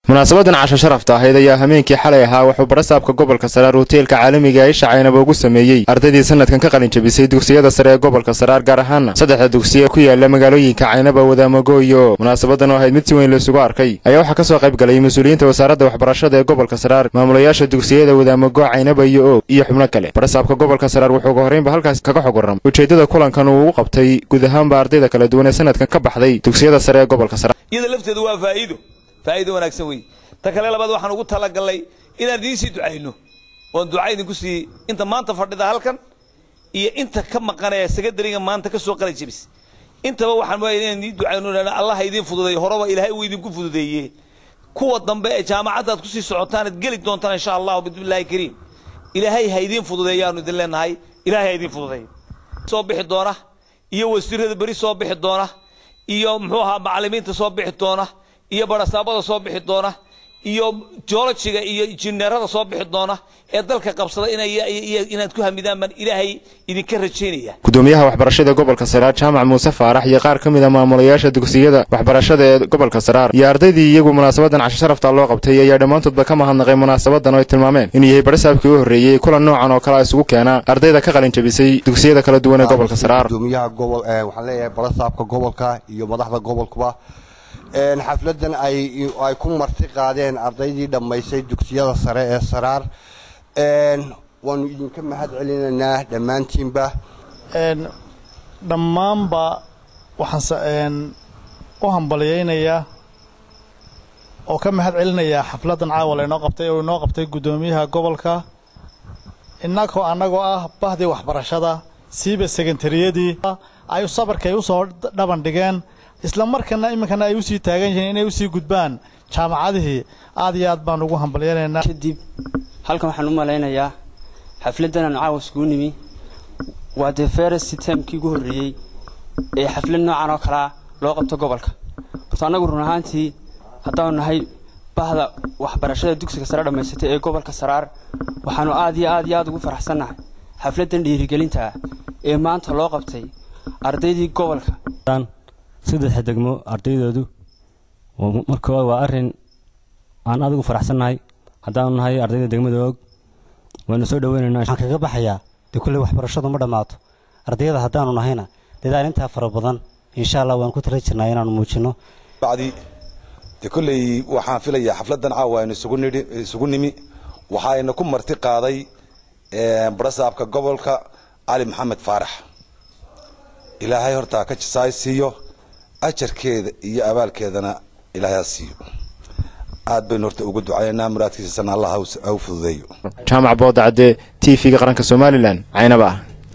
munaasabadan casho sharafta ahayd ayaa hameenkii xalay ahaa wuxuu barasaabka gobolka saraar hoteelka caalamiga ee isha caynaba ugu sameeyey ardaydii sanadkan ka qalin jabisay dugsiyada sare ee gobolka saraar gaar ahaana saddexda dugsiye ku yaala magaalooyinka caynaba wadaamagooyo munaasabadan oo ahayd mid si weyn laysugu arkay ayaa waxaa ka soo qayb galay mas-uuliyiinta wasaaradda waxbarashada ee gobolka saraar maamulayaasha dugsiyada wadaamago caynaba iyo oog iyo xubno kale barasaabka gobolka saraar wuxuu ugu horreynba halkaas kaga xog warram ujeeddada kulankan uu ugu qabtay guud ahaanba ardayda kala duwan ee sanadkan ka baxday dugsiyada sare ee gobolka saraar iyada lafteedu waa faa'iido faa'iido wanaagsan weeye ta kale labaad waxaan ugu talagalnay inaan idiin sii ducayno oon duca idinku sii inta maanta fadhida halkan iyo inta ka maqanaya secondariga maanta ka soo qalin jabis intaba waxaan mooyaa inaan idiin ducayno allah idiin fududeeyo horeba ilaahay uu idinku fududeeye kuwa dambe ee jaamacaddaad kusii socotaan ad geli doontaan insha allahu bismillahi kariim ilaahay ha idiin fududeeyaanu idin leenahay ilaahay ha idiin fududeeyo soo bixi doona iyo wasiirada beri soo bixi doona iyo muxuu ahaa macallimiinta soo bixi doona iyo barasaabada soo bixi doona iyo joolojiga iyo injineerada soo bixi doona ee dalka qabsada inaad ku hamidaan baan ilaahay idinka rajaynaya gudoomiyaha waxbarashada gobolka saraar jaamac muuse faarax iyo qaar ka mid a maamulayaasha dugsiyada waxbarashada ee gobolka saraar iyo ardaydii iyagu munaasabadan casho sharafta loo qabtay ayaa dhammaantoodba ka mahadnaqay munaasabadan oo ay tilmaameen inuu yahay barasaabkii u horreeyey kulan noocan oo kale isugu keena ardayda ka qalin jabisay dugsiyada kala duwan ee gobolka saraar gudoomiyaha gobol waxaan leeyahay barasaabka gobolka iyo madaxda gobolkuba xafladan ay ku marti qaadeen ardaydii dhammaysay dugsiyada sare ee saraar waanu idinka mahad celinaynaa dhammaantiinba dhammaanba waxaan u hambalyaynayaa oo ka mahad celinayaa xafladan caawa laynoo qabtay oo inoo qabtay guddoomiyaha gobolka innagoo annagoo ah bahdii waxbarashada siiba sekentariyadii ay sabarkay u soo dhaban dhigeen isla markana iminkana ay usii taagan yihiin inay usii gudbaan jaamacadihii aad iyo aad baan ugu hambalyanaynaa kadib halkan waxaan u malaynayaa xafladdan aan caawa iskugu nimi waa dee ferest termkii ugu horreeyey ee xaflad noocan oo kalea loo qabto gobolka horta annagu run ahaantii haddaanu nahay bahda waxbarashada dugsiga sare dhammaysatay ee gobolka saraar waxaanu aad iyo aad iyo aad ugu faraxsannahay xafladdan dhiirigelinta ah ee maanta loo qabtay ardaydii gobolka saddexa degmo ardaydoodu markooda waa arrin aan aad ugu faraxsannahay haddaanu nahay ardayda degmada og waanu soo dhaweynaynaa waxaan kaga baxayaa dee kulley waxbarashadu ma dhammaato ardayada haddaanu nahayna dadaal intaa fara badan insha allah waan ku tala jirnaa inaanu muujinno bacdi dee kolley waxaan filayaa xafladdan caawa aynu isugu nimi waxaayna ku marti qaaday barasaabka gobolka cali maxamed faarax ilaahay hortaa ka jisaay siiyo ajarkeeda iyo abaalkeedana ilaahay ha siiyo aad baynu horta uga ducaynaa muraadkiisasana allah ha u fududeeyo jaamac boodacadde t v-ga qaranka somalilan caynaba ah